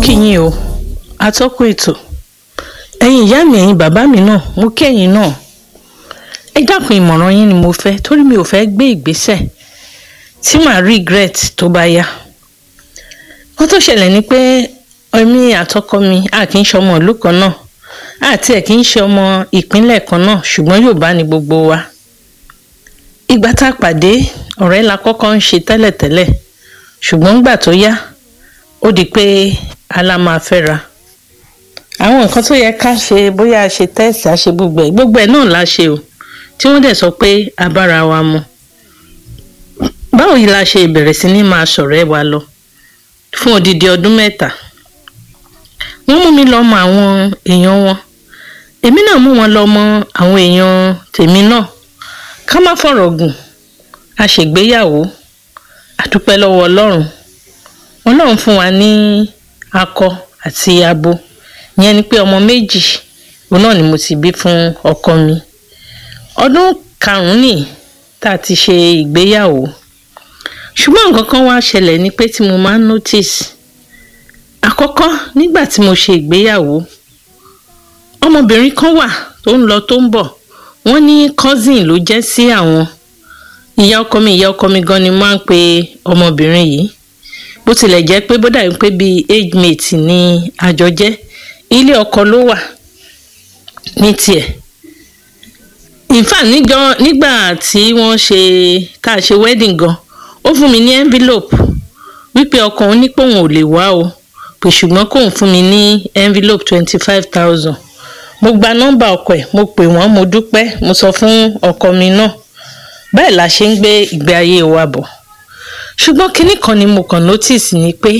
kí yín o atọ́kùn ètò ẹ̀yin ìyá mi ẹ̀yin bàbá mi náà mo kí ẹ̀yin náà ẹ dákun ìmọ̀ràn yín ni mo fẹ́ torí mi ò fẹ́ gbé ìgbésẹ̀ tí màá regret tó bá yá wọ́n tó ṣẹlẹ̀ ni pé èmi àtọkọ mi a kì í ṣe ọmọ ìlú kan náà àti ẹ̀ kì í ṣe ọmọ ìpínlẹ̀ kan náà ṣùgbọ́n Yorùbá ni gbogbo wa ìgbà tá a pàdé ọ̀rẹ́ la kọ́kọ́ ń ṣe tẹ́lẹ̀tẹ́lẹ̀ ṣùgbọ́n ńgbà tó yá ó di pé ala máa fẹ́ra àwọn nǹkan tó yẹ ká ṣe bóyá a ṣe tẹ́ẹ̀sì a ṣe gbogbo ẹ̀ gbogbo ẹ̀ náà la ṣe o tí wọ́n dẹ̀ sọ pé a bára wa mu báwo yìí la ṣe bẹ̀rẹ̀ sí ní máa ṣọ̀rẹ́ wa lọ fún odidi ọdún mẹ́ta wọ́n mú mi lọ mọ àwọn èèyàn wọn èmi náà mú wọn lọ mọ àwọn èèyàn tèmi náà ká má fọ̀rọ̀ gùn a ṣègbéyàwó a dúpẹ́ lọ́wọ́ Ọlọ́run Ọlọ́run fún wa ní akọ àti abo ìyẹn ni pé ọmọ méjì òun náà ni mo ti bí fún ọkọ mi ọdún karùnún nìyí tá a ti ṣe ìgbéyàwó ṣùgbọ́n nǹkan kan wá ṣẹlẹ̀ ni pé tí mo máa ń notice àkọ́kọ́ nígbà tí mo ṣe ìgbéyàwó ọmọbìnrin kan wà tó ń lọ tó ń bọ̀ wọ́n ní cousin ló jẹ́ sí àwọn ìyá ọkọ mi ìyá ọkọ mi gan ni máa ń pe ọmọbìnrin yìí bó tilẹ̀ jẹ́ pé bó dàbí pé bíi age mate ni àjọ jẹ́ ilé ọkọ ló wà ní tiẹ̀ in fact níjọ nígbà tí wọ́n ṣe tá a ṣe wedding gan ó fún mi ní envelope wípé ọkọ òun ní pé òun ò lè wá o pé ṣùgbọ́n kóun fún mi ní envelope twenty five thousand mo gba nọ́mbà ọkọ ẹ̀ mo pè wọ́n mo dúpẹ́ mo sọ fún ọkọ mi náà bẹ́ẹ̀ la ṣe ń gbé ìgbé ayé wa bọ̀ ṣùgbọ́n kinní kan ni mo kàn notice ni pé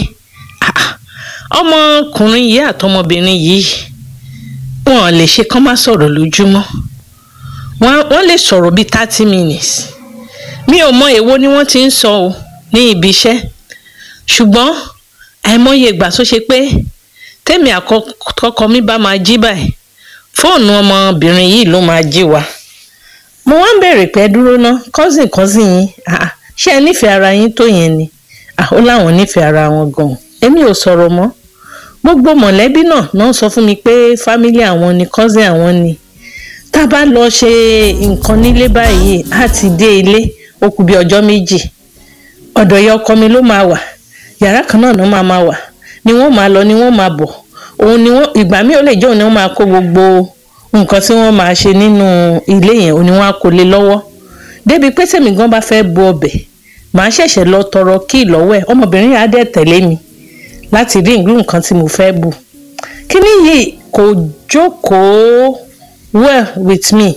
ọmọkùnrin yìí àtọmọbìnrin yìí wọn lè ṣe kán má sọ̀rọ̀ lójúmọ́ wọ́n lè sọ̀rọ̀ bíi thirty minutes mi ò mọ èwo ni wọ́n ti ń sọ o ní ibi iṣẹ́ ṣùgbọ́n àìmọye ìgbà tó ṣe pé tèmi àkọ́kọ́ mi bá máa jí báyìí fóònù ọmọbìnrin yìí ló máa jí wa mo wá ń bèrè pé dúró ná cousin cousin yín ṣé ẹ nífẹ̀ẹ́ ara yín tó yẹn ni ó láwọn nífẹ̀ẹ́ ara wọn gan-an èmi ò sọ̀rọ̀ mọ́ gbogbo mọ̀lẹ́bí náà náà sọ fún mi pé fámílì àwọn ni cousin àwọn ni tá a bá lọ ṣe nǹkan nílé báyìí á ti dé ilé ó kù bí ọjọ́ méjì ọ̀dọ̀ ìyá ọkọ mi ló máa wà yàrá kan náà ló máa máa wà ni wọ́n máa lọ ni wọ́n máa bọ̀ òun ni wọ́n ìgbà míì ó lè jẹ́ òun ni wọ́n máa kó gbogbo nǹkan tí wọ́n máa ṣe nínú ilé yẹn òun ni wọ́n á kó lé lọ́wọ́ débi pé tèmi gan bá fẹ́ bu ọbẹ̀ màá ṣẹ̀ṣẹ̀ lọ tọrọ kí lọ́wọ́ ẹ̀ ọmọbìnrin yà á dẹ̀ tẹ̀lé mi láti rí ìlú nǹkan tí mo fẹ́ bù kíní yìí kò jókòó well with me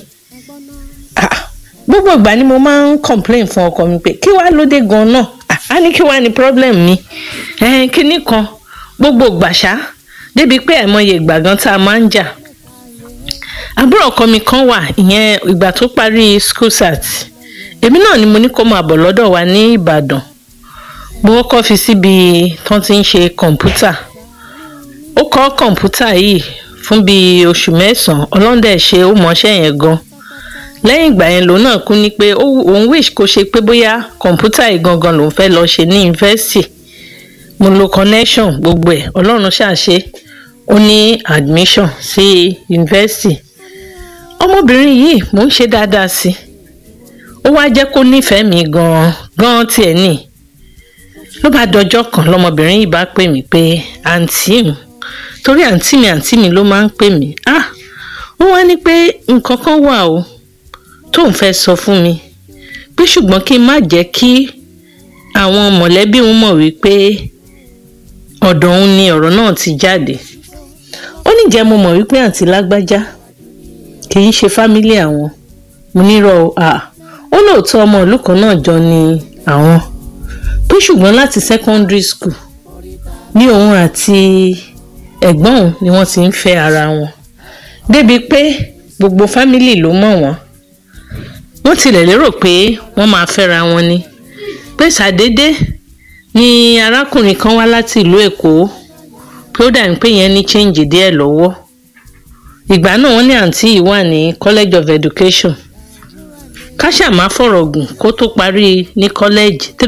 gbogbo ìgbà ni mo máa ń complain fún ọkọ mi pé kí wàá lóde gan náà á ní kí wàá ní problem mi kíní kan gbogbo gbàṣá débi pé àìmọye ìgbà gan tá a máa ń jà àbúrò ọkọ mi kan wà ìyẹn ìgbà tó parí school sat èmi náà ni mo ní kó máa bọ̀ lọ́dọ̀ wa ní Ìbàdàn mo kọ́kọ́ fi síbi tán ti ń ṣe kọ̀ǹpútà ó kọ́ kọ̀ǹpútà yìí fún bíi oṣù mẹ́sàn-án ọlọ́dẹ̀ ṣe ó mọṣẹ́ yẹn gan lẹ́yìn ìgbà yẹn lòun náà kú ní pé òun wish kó ṣe pé bóyá kọ̀ǹpútà yìí gangan lòun fẹ́ lọ ṣe ní yunifásitì mo lo connection gbogbo ẹ̀ ọlọ́run ṣàṣe ó ní admission sí yunifásitì ọmọbìnrin yìí mò ń ṣe dáadáa sí i ó wá jẹ́ kó nífẹ̀ẹ́ mi gan-an gan-an tiẹ̀ ní ló bá dọjọ́ kan lọmọbìnrin yìí bá pè mí pé àǹtí mi torí àǹtí mi àǹtí mi ló máa ń pè mí ah ó wá ní pé nǹkan kan wà o tóun fẹ́ sọ fún mi pé ṣùgbọ́n kí n má jẹ́ kí àwọn mọ̀lẹ́bí òun mọ̀ wípé ọ̀dọ̀ òun ni ọ̀rọ̀ náà ti jáde ó ní jẹ́ mo mọ̀ wípé àǹtí lágbájá kì í ṣe fámílì àwọn mo nírọ̀ à ó lóòótọ́ ọmọ ìlú kan náà jọ ni àwọn pé ṣùgbọ́n láti secondary school ní òun àti ẹ̀gbọ́n òun ni wọ́n ti ń fẹ́ ara wọn débi pé gbogbo fámílì ló mọ̀ wọ́n wọ́n tilẹ̀ lérò pé wọ́n máa fẹ́ra wọn ni pé ṣàdédé ni arákùnrin kan wá láti ìlú Èkó pé ó dàbí pé yẹn ní change díẹ̀ lọ́wọ́ ìgbà náà wọ́n ní àǹtí yìí wà ní College of Education káṣà má fọ̀rọ̀ gùn kó tó parí ní college